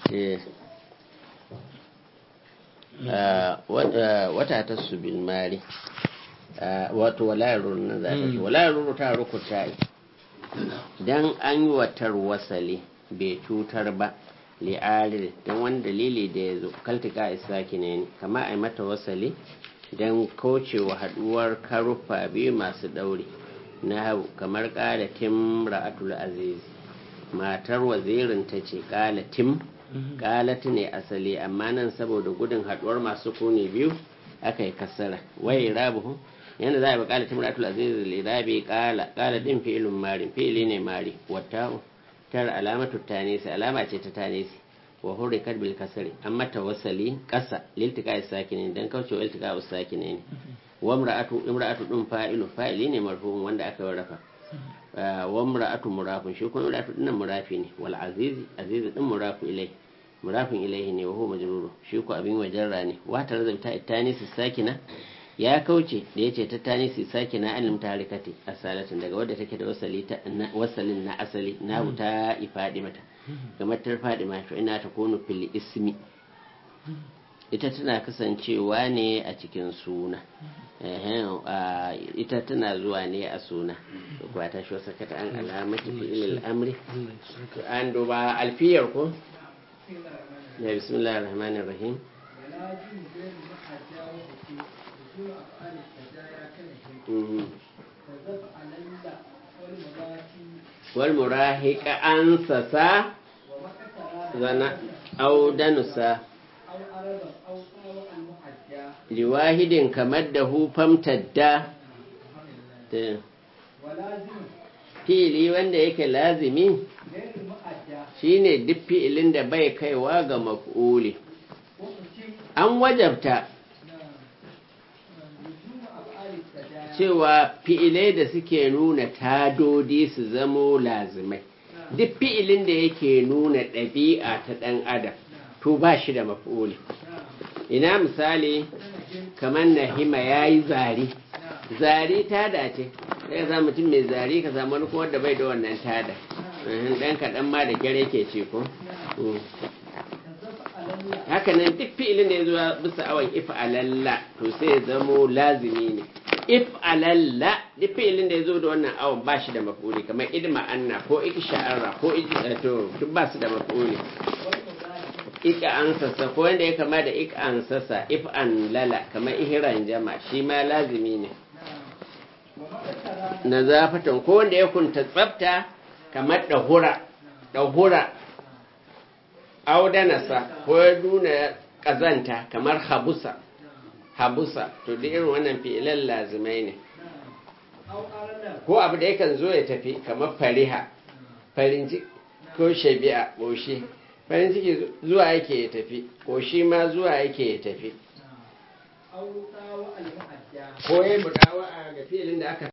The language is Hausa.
Eh. wata ta su bil mari wato walayaruru na zaɓe walayaruru ta rukuta don an yi watar wasali bai cutar ba li'arir don wani dalili da ya zo kaltika isaki ne kama a yi mata wasali don kaucewa haduwar karufa biyu masu ɗauri na hau kamar ƙalatin ra'atul aziz matar wazirin ta ce ƙalatin ƙalatu ne asali amma nan saboda gudun haduwar masu kone biyu aka yi kasara wai rabuhu yana za a bi ƙalatin ra'atul aziz lirabi ƙala ƙala ɗin fi'ilun mari fi'ili ne mari wata tar alamatu tanisi alama ce ta tanisi wa hurrikat bil kasri amma tawassali ƙasa liltika sakinin dan kaucewa iltika sakinin wa imra'atu imra'atu din fa'ilu fa'ili ne marfu'un wanda aka warrafa wa imra'atu murafun shi kuma imra'atu din murafi ne wal aziz aziz din murafu ilai murafin ilaihi ne wa huwa majruru shi ko abin wajarra ne wa tarzabta tanisi sakina ya kauce da yace ta tanisi sakina alim tarikati asalatin daga wadda take da wasali ta wasalin na asali na ta ifadi mata kamar ta fadi mata ina ta kono fil ismi ita tana kasancewa ne a cikin suna ita tana zuwa ne a suna kuwa ta shi wasa kata an alamati fi'il amri an duba alfiyar ko ya bismillahir rahmanir rahim والمراهق أنسسا زنا أو دنسا لواحد كمده فامتدى fi'ili wanda yake lazimi shine duk fi'ilin da bai kaiwa ga maf'uli an wajabta cewa fi'ilai da suke nuna tadodi su zamo lazimai duk fi'ilin da yake nuna ɗabi'a ta ɗan adam to ba shi da maf'uli ina misali kamar nahima ya yi zari zari tada ce sai ka samu mutum mai zari ka samu wani kuma da bai da wannan tada ɗan kaɗan ma da kyar yake ce ko haka nan duk fi'ilin da ya zuwa bisa awon if alalla to sai ya zamo lazimi ne if alalla duk fi'ilin da ya zo da wannan awon ba shi da mafuli kamar idma anna ko ik sha'ara ko ik to duk ba su da mafuli ik an sassa ko wanda ya kama da ik an sassa if an lala kamar ihran jama shi ma lazimi ne na zafatan ko wanda ya kunta tsafta kamar dahura dahura audanasa ko ya nuna kazanta kamar habusa habusa to da irin wannan fi'ilan lazimai ne ko abu da yakan zo ya tafi kamar fariha farin ciki ko shabi'a ƙoshi farin ciki zuwa yake ya tafi ƙoshi ma zuwa yake ya tafi ko ya mudawa ga fi'ilin da aka